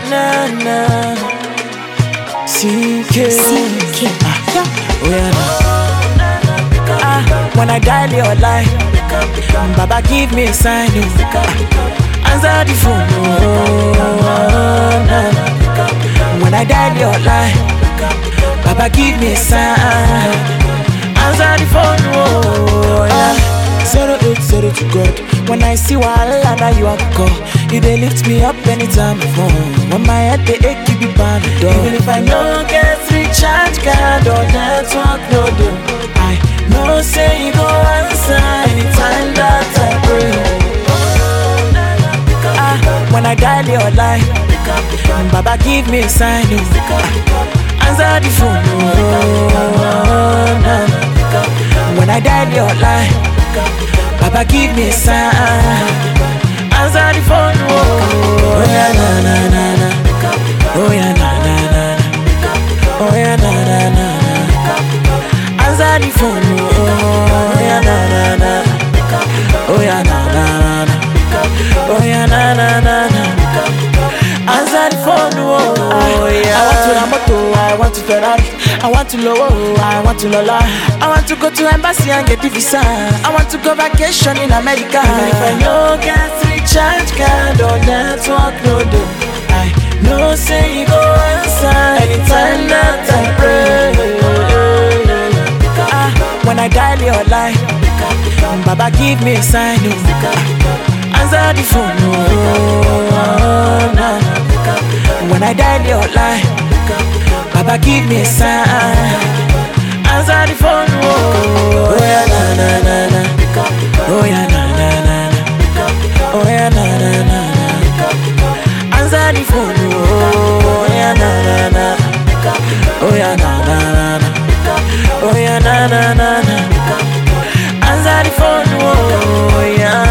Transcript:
na na. CK. CK. Ah, oh yeah, na. Ah, when I dial your line, Baba give me a sign. Oh. Ah, answer the phone. Oh, na, na. When I dial your line, Baba give me a sign. Answer the phone. Oh, yeah. Zero eight zero to God. When I see wahala, now you are call. You dey lift me up anytime I fall. When my head they ache, you be panadol. Even if I no get recharge card or network no do, I know say you go answer anytime that I pray. Ah, when I dial your line, Baba give me a sign. Oh. Ah, answer the phone. Oh, nah. When I dial your line, Baba give me a sign. Answer the phone. Oh, yeah, na na na na. Oh yeah, na na na na. Oh yeah, na na na na. Answer the phone. Oh yeah, na na na. Oh yeah, na na na na. Oh yeah, na na na na. Answer the phone. Oh yeah. I want to Lamoto. I want to Ferrari. I want to Lowo. I want to Lola. I want to go to embassy and get the visa. I want to go vacation in America. Even if I no get recharge card or network no do, I know say you go answer anytime that I pray. Ah, when I dial your line, Baba give me a sign. Oh. Ah, answer the phone. Oh, nah. When I dial your line, Baba give me a sign. Answer the phone. Oh, yeah, na na na na. Oh yeah, na na na na. Oh yeah, na na na na. Answer the phone. Oh yeah, na na na. Oh yeah, na na na na. Oh yeah, na na na na. Answer the phone. Oh yeah.